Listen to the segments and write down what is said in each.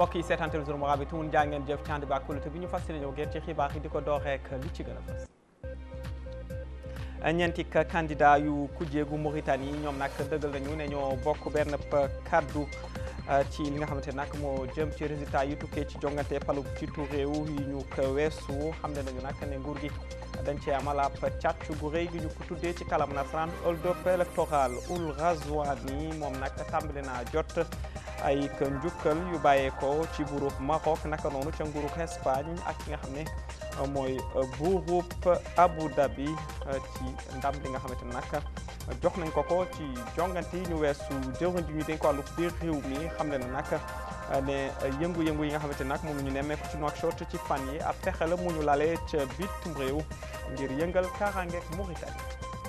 mbokk yi seetaan télévision Mourabitoun bi tumun jaa ngeen jëf ci ànd bi ak kóolute bi ñu fas yéene ñëw ngeen ci xibaar yi di ko door rek li ci gën a fës ñeenti candidat yu kujjeegu Mauritanie ñoom nag dëggal nañu ne ñoo bokk benn kaddu ci li nga xamante nag moo jëm ci résultat yi tukkee ci jongante palu ciitu réew yi ñu ko weesu xam ne nañu nag ne nguur gi dañ cee amal ab càcc gu rëy gi ñu ko tuddee ci kalam nasaraan hold-up électoral Ould Ghazouani moom nag tàmbali naa jot ay njukkal yu bàyyeekoo ci buurub Maroc naka noonu ca nguurub Espagne ak ki nga xam ne mooy buurub Abu Dhabi ci ndam li nga xamante ne nag jox nañ ko ko ci jongante yi ñu weesu jëwriñ ji ñu dénk wàllu biir réew mi xam ne nag ne yëngu-yëngu yi nga xamante nag moom ñu nemmeeku ci Nouakchott ci fan yi ab pexe la mu ñu lalee ca bitim réew ngir yëngal kaaraangeeg Mauritanie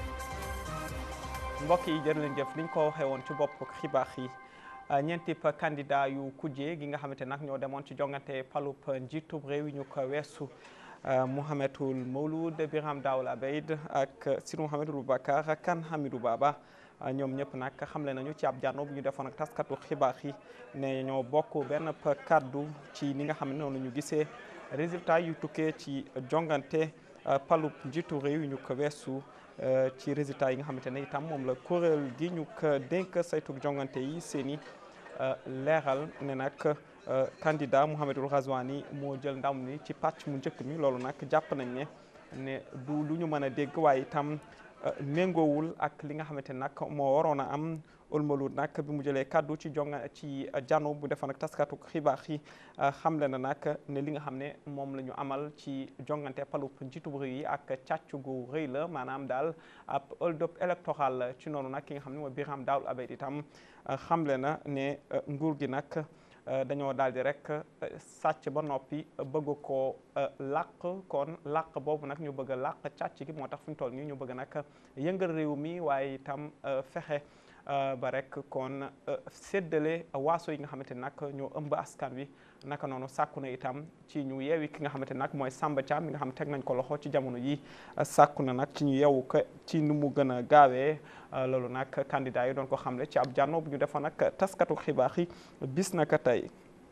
mbokk yi jërë leen jëf niñ ko waxee woon ci bopp xibaar yi ñeenti candidat yu kujje gi nga xamante nag ñoo demoon ci jongante palub njiitub réew yi ñu ko weesu Mouhamedoul Mawlud Biram Daoul Abeid ak Sidi Mouhamed Boubacar ak Kane Hamidou Baba ñoom ñëpp nag xamle nañu ci ab jànno bu ñu defoon ak taskatu xibaar yi ne ñoo bokk benn kaddu ci ni nga xam ne noonu ñu gisee résultat yu tukkee ci jongante palub njiitu réew yi ñu ko weesu ci résultat yi nga xamante ne itam moom la kuréel gi ñu ko dénk saytu jongante yi seeni leeral ne nag candidat Mouhamedoul Ghazouani moo jël ndam ni ci pàcc mu njëkk mi loolu nag jàpp nañ ne ne du lu ñu mën a dégg waaye itam méngoowul ak li nga xamante nag moo waroon a am Ould Mawlud nag bi mu jëlee kaddu ci jonga ci jano bu defoon ak taskatu xibaar yi xamle na nag ne li nga xam ne moom la ñu amal ci jongante palub njiitu réew yi ak càcc gu rëy la maanaam daal ab hold-up électoral ci noonu nag ki nga xam ne mooy Biram Daoul Abeid itam xamle na ne nguur gi nag dañoo daal di rek sàcc ba noppi bëgg koo làq kon làq boobu nag ñu bëgg a làq càcc gi moo tax fu ñu toll nii ñu bëgg nag yëngal réew mi waaye itam fexe ba rek kon séddale waaso yi nga xamante nag ñoo ëmb askan wi naka noonu sàkku na itam ci ñu yeewi ki nga xamante nag mooy Samba Thiam mi nga xam teg nañ ko loxo ci jamono yi sàkku na nag ci ñu yeewu ko ci nu mu gën a gaawee loolu nag candidat yi doon ko xamle ci ab jànno bu ñu defoon nag taskatu xibaar yi bis naka tey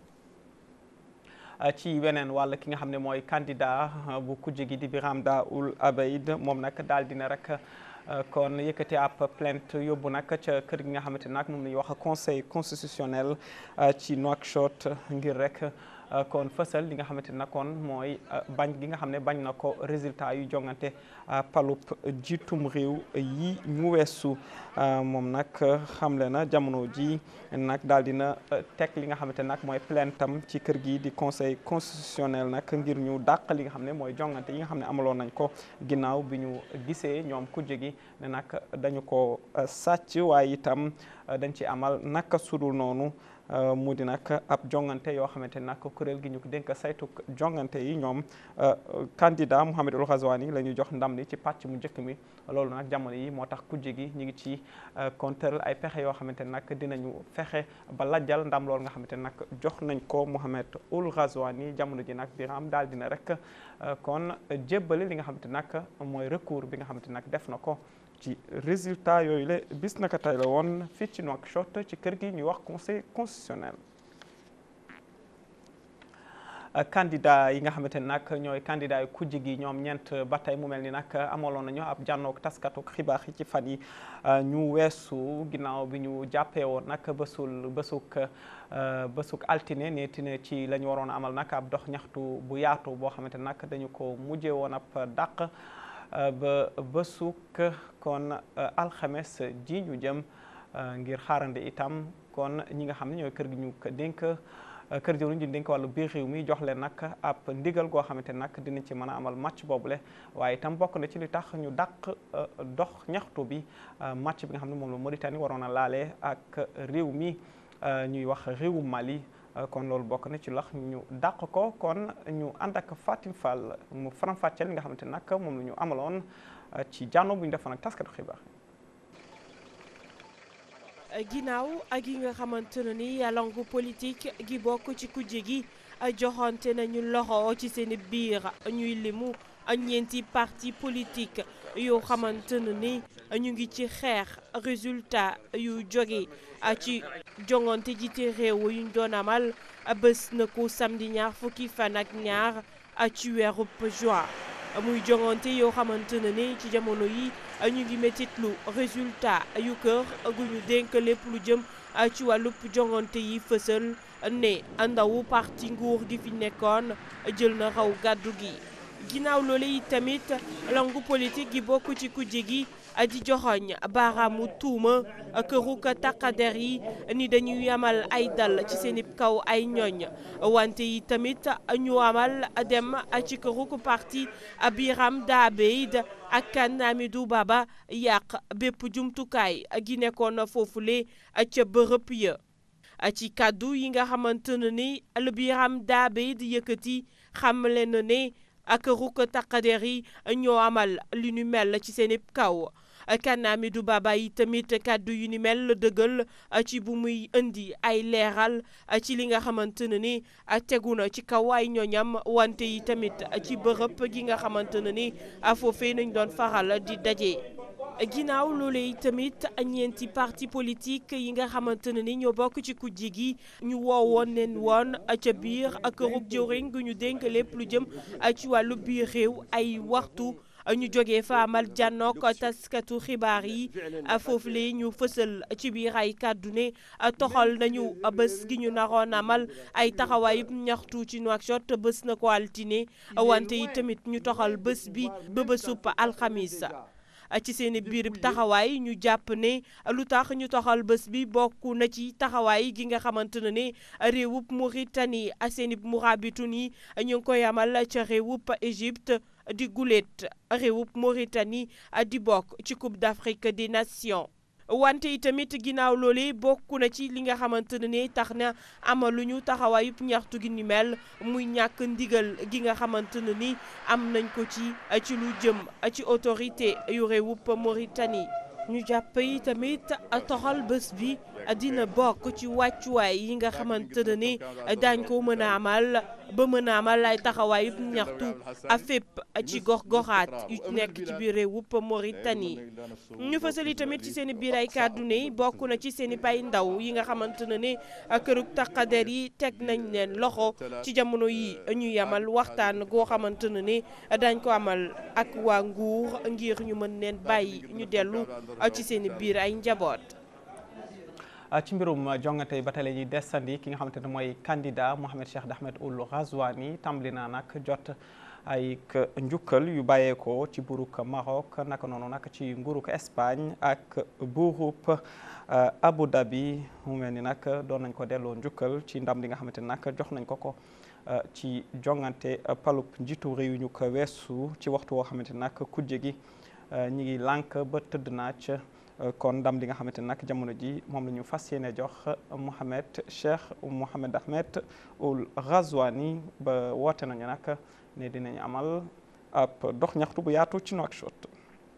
ci weneen wàll ki nga xam ne mooy candidat bu kujje gi di Biram Daoul Abeid moom nag daal dina rek kon yëkkati ab plainte yóbbu nag ca kër gi nga xamante nag moom la ñuy wax conseil constitutionnel ci Nouakchott ngir rek kon fësal li nga xamante ne kon mooy bañ gi nga xam ne bañ na ko résultat yu jongante palub jiitum réew yi ñu weesu moom nag xamle na jamono ji nag daal dina teg li nga xamante nag mooy plaintam ci kër gi di conseil constitutionnel nag ngir ñu dàq li nga xam ne mooy jongante yi nga xam ne amaloon nañ ko ginnaaw bi ñu gisee ñoom kujje gi ne nag dañu ko sàcc waaye itam dañ ci amal naka sudul noonu mu di nag ab jongante yoo xamante nag kuréel gi ñu ko dénk saytu jongante yi ñoom candidat Mouhamedoul Ghazouani la ñuy jox ndam li ci pàcc mu njëkk mi loolu nag jamono yi moo tax kujje gi ñu ngi ci kontëral ay pexe yoo xamante nag dinañu fexe ba lajjal ndam loolu nga xamante nag jox nañ ko Mouhamedoul Ghazouani jamono ji nag Biram daal dina rek kon jébbali li nga xamante nag mooy recours bi nga xamante nag def na ko ci résultat yooyu la bis naka tey la woon fii ci Nouakchott ci kër gi ñuy wax conseil constitutionnel candidat yi nga xamante ne nag ñooy candidat yu kujj gi ñoom ñeent ba tey mu mel ni nag amaloon nañu ab jànnoog taskatu xibaar yi ci fan yi ñu weesu ginnaaw bi ñu jàppee woon nag bésul bésuk bésuk altine neetine ci la ñu waroon amal nag ab dox ñaxtu bu yaatu boo xamante nag dañu ko mujjee woon ab dàq ba bésuk kon alxames ji ñu jëm ngir xaarande itam kon ñi nga xam ne ñooy kër gi ñu dénk kër jëwriñ ji dénk wàllu biir réew mi jox leen nag ab ndigal goo xamante nag dinañ ci mën a amal match boobule waaye itam bokk na ci li tax ñu dàq dox ñaxtu bi match bi nga xam ne moom la Mauritanie waroon a laale ak réew mi ñuy wax réewu Mali kon loolu bokk na ci lax ñu dàq ko kon ñu ànd ak Fatim Fall mu faram-fàcceel li nga xamante nag moom la ñu amaloon ci jànno bu ñu defoon ak taskatu xibaar ginnaaw ak yi nga xamante ne ni langue politique gi bokk ci kujje gi joxante nañu loxo ci seen biir ñuy limu ñeenti parti politique yoo xamante ne ni ñu ngi ci xeex résultat yu jóge ci jongante jiite réew yuñ doon amal bés na ko samedi ñaar fukki fan ak ñaar ci weerub juin muy jongante yoo xamante ne ni ci jamono yi ñu ngi métitlu résultat yu kër gu ñu dénk lépp lu jëm ci wàllub jongante yi fësal ne ndawu parti nguur gi fi nekkoon jël na raw gàddu gi ginnaaw loolu yi tamit langu politique gi bokk ci kujje gi di joxoñ baaraamu tuuma këru ka taqader yi ni dañuy amal ay dal ci seen kaw ay ñooñ wante yi tamit ñu amal dem ci këru ko parti Biram Dabeid ak kan Amidou Baba yàq bépp jumtukaay gi nekkoon foofule ca bërëb ya ci kàddu yi nga xamante ne ni al Biram Dabeid yëkkati xamle na ne ak ruk taqader yi ñoo amal li ñu mel ci seen kaw kan Amidou Baba yi tamit kàddu yu ni mel dëggal ci bu muy indi ay leeral ci li nga xamante ne ni tegu na ci kaw ay ñoñam wante yi tamit ci bërëb gi nga xamante ne ni foofee nañ doon faral di daje. ginnaaw loolu yi tamit ñeenti parti politique yi nga xamante ne ni ñoo bokk ci kujje gi ñu woowoon leen woon ca biir kërug jëwriñ gu ñu dénk lépp lu jëm ci wàllu biir réew ay waxtu ñu jógee fa amal jànnook taskatu xibaar yi foofu le ñu fësal ci biir ay kàddu ne toxal nañu bés gi ñu naroon amal ay taxawaayub ñaxtu ci Nouakchott bés na ko altine wante yi tamit ñu toxal bés bi ba bésub alxamis ci seen biir taxawaay ñu jàpp ne lu tax ñu toxal bés bi bokk na ci taxawaay gi nga xamante ne ne réewub Mauritanie seen murabitun yi ñu ngi koy amal ca réewub Égypte di guléet réewub Mauritanie di bokk ci Coupe d'Afrique des Nations wante itamit ginnaaw loole bokk na ci li nga xamante ne ne tax na amaluñu taxawaayub ñaxtu gi ni mel muy ñàkk ndigal gi nga xamante ne ni am nañ ko ci ci lu jëm ci autorité yu réewub Mauritanie ñu jàpp yi tamit toxal bés bi dina bokk ci wàccuwaay yi nga xamante ne ni daañ ko mën a amal ba mën a amal ay taxawaayub ñaxtu a fépp ci gox-goxaat yu nekk ci biir réewub Mauritanie ñu fësali tamit ci seen biir ay kàddu ne bokk na ci seen i pay ndaw yi nga xamante ne ne kërug taqader yi teg nañ leen loxo ci jamono yi ñu yamal waxtaan goo xamante ne ne dañ ko amal ak waa nguur ngir ñu mën leen bàyyi ñu dellu ci seen biir ay njaboot. ci mbirum jongante ba tey la ñuy desandi ki nga xamante ne mooy candidat Mohamed Cheikh Ahmed Ould Ghazouani tàmbali naa nag jot ay njukkal yu bàyyeekoo ci buuruk Maroc naka noonu nag ci nguuruk Espagne ak buurub Abu Dhabi mu mel ni nag doon nañ ko delloo njukkal ci ndam li nga xamante ne nag jox nañ ko ko ci jongante palub njiitu réew ñu ko weesu ci waxtu woo xamante ne nag kujje gi ñi ngi lànk ba tëdd naaj kon ndam li nga xamante ne nag jamono ji moom la ñu fas yéene jox Mohamed Cheikh Mohamed Ahmed Ould Ghazouani ba woote nañu nag ne dinañ amal ab dox ñaxtu bu yaatu ci Nouakchott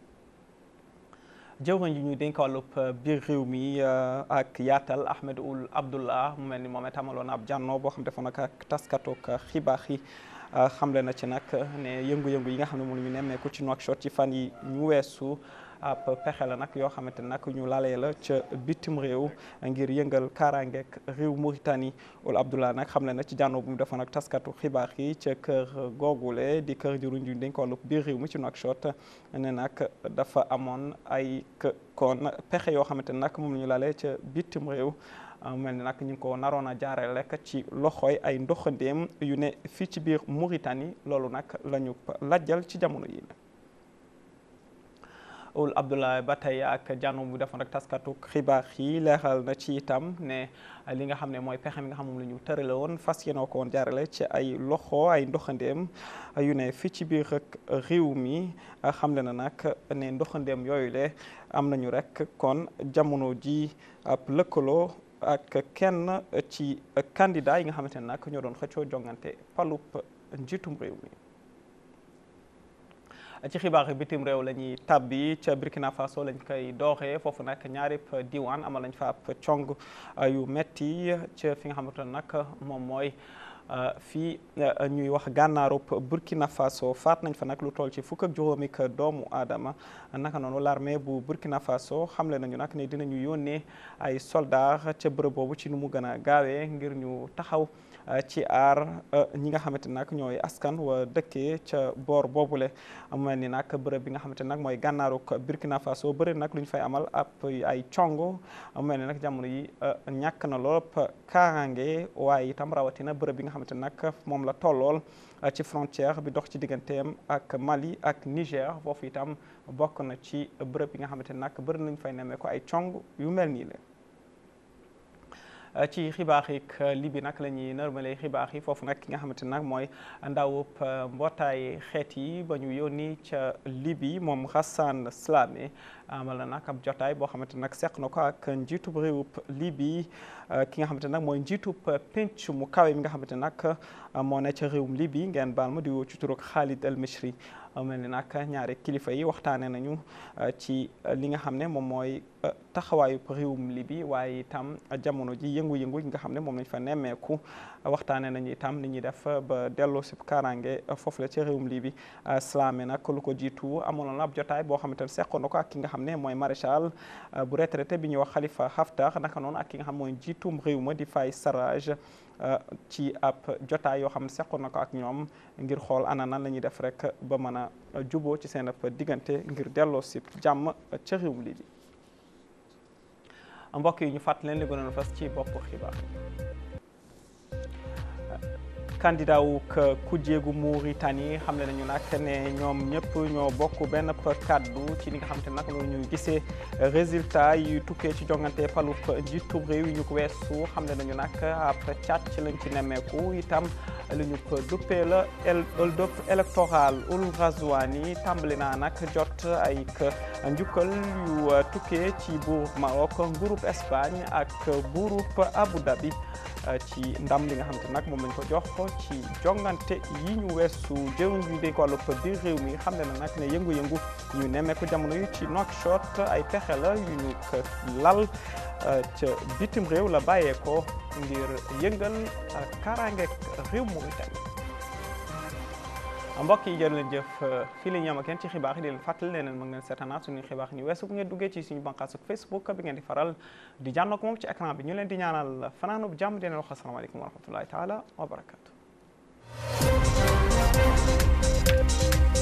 jëwriñ ji ñuy dénk wàllub biir réew mi ak yaatal Ahmed Ould Abdullah mu mel ni moom it amaloon ab jànnoo boo xam defoon nag ak taskatook xibaar yi xamle na ci nag ne yëngu-yëngu yi nga xam ne moom la ñu nemmeeku ci Nouakchott ci fan yi ñu weesu ab pexe la nag yoo xamante ne nag ñu lalee la ca bitim réew ngir yëngal kaaraangeek réew Mauritanie Ould Abdullah nag xam le na ci jànnoo bu mu defoon ak taskatu xibaar yi ca kër googule di kër jëruñ ju dañ ko wàllu biir réew mi ci Nouakchott ne nag dafa amoon ay kon pexe yoo xamante ne nag moom la ñu lalee ca bitim réew mel ni nag ñu ngi ko naroon a jaaree rek ci loxoy ay ndoxandeem yu ne fii ci biir Mauritanie loolu nag la ñu lajjal ci jamono yi Ould Abdullah ba tey ak jànnu bu defoon rek taskatu xibaar yi leeral na ci itam ne li nga xam ne mooy pexe mi nga xam moom la ñu tërale woon fas yéene ko woon jaarale ci ay loxo ay ndoxandeem yu ne fii ci biir rek réew mi xamle na nag ne ndoxandeem yooyu le am nañu rek kon jamono ji ab lëkkaloo ak kenn ci candidat yi nga xamante ne nag ñoo doon xëccoo jongante palub njiitum réew mi ci xibaar bitim réew la ñuy tàbbi ca Burkina Faso lañ koy dooxee foofu nag ñaari diwaan amal nañ fa ab cong yu metti ca fi nga xamante ne nag moom mooy fii ñuy wax gànnaarub Burkina Faso faat nañ fa nag lu toll ci fukk ak juróomi doomu aadama naka noonu l'armée bu Burkina Faso xamle nañu nag ne dinañu yónnee ay soldats ca bërëb boobu ci nu mu gën a gaawee ngir ñu taxaw ci aar ñi nga xamante nag ñooy askan wa dëkkee ca boor boobule mu mel ni nag bërëb bi nga xamante nag mooy gànnaaruk Burkina Faso bëri nag lu ñu fay amal ab ay cong mu mel ni nag jamono yi ñàkk na lool kaaraange waaye itam rawatina bërëb bi nga xamante nag moom la tollool ci frontière bi dox ci digganteem ak Mali ak Niger foofu itam bokk na ci bërëb bi nga xamante nag bëri nañu fay nemmee ko ay cong yu mel nii la ci xibaar yi Libi nag la ñuy nërmale xibaar yi foofu nag ki nga xamante nag mooy ndawub mbootaay xeet yi ba ñu yónni ca Libi moom Hassan Slamé amal na nag ab jotaay boo xamante nag seq na ko ak njiitub réewub Libi ki nga xamante nag mooy njiitub penc mu kawe mi nga xamante nag moo ne ca réewum Libi ngeen baal ma di woo ci turuk Khalid El Mishri mel ni nag ñaari kilifa yi waxtaane nañu ci li nga xam ne moom mooy taxawaayu réewum Libi waaye itam jamono ji yëngu-yëngu yi nga xam ne moom lañ fa nemmeeku waxtaane nañu itam ni ñuy def ba delloo si kaaraange foofu la ci réewum Libi Slamé nag lu ko jiitu amoon na ab jotaay boo xamante ne seqoon na ko ak ki nga xam ne mooy maréchal bu retraité bi ñuy wax Khalifa Haftar naka noonu ak ki nga xam mooy jiitum réew ma di Fay Sarraj ci ab jotaay yoo xam ne seqoon na ko ak ñoom ngir xool ana nan la ñuy def rek ba mën a juboo ci seen ab diggante ngir delloo si jàmm ca réewum Libi mbokk yi ñu fàttali leen li gënoon fas ci bopp xibaar candidat wu kujjeegu Mauritanie xam ne nañu nag ne ñoom ñëpp ñoo bokk benn kaddu ci li nga xam te nag loolu ñu gisee résultat yi tukkee ci jongante palub njiitu réew yi ñu ko weesu xam ne nañu nag ab càcc lañ ci nemmeeku itam li ñu ko duppee la hold-up électoral ul Razouani tàmbali naa nag jot ay njukkal yu tukkee ci buurub Maroc nguurub Espagne ak buurub Abu Dhabi ci ndam li nga xam te nag moom lañ ko jox ci jongante yi ñu weesu jëwriñ ñu dénk wàllu biir réew mi xam ne na nag ne yëngu-yëngu ñu nemmeeku jamono yi ci Nouakchott ay pexe la yu ñu ko lal ca bitim réew la bàyyeekoo ngir yëngal kaaraangeeg réew Mauritanie mbokk yi jërë leen jëf fii la ñu am ak yéen ci xibaar yi di leen fàttali ne leen mën ngeen seetaanaat suñuy xibaar ñu weesu bu ngeen duggee ci suñu bànqaas ak Facebook bi ngeen di faral di jànnoog moom ci écran bi ñu leen di ñaanal fanaanub jàmm di leen wax asalaamaaleykum wa rahmatullahi taala wa barakatu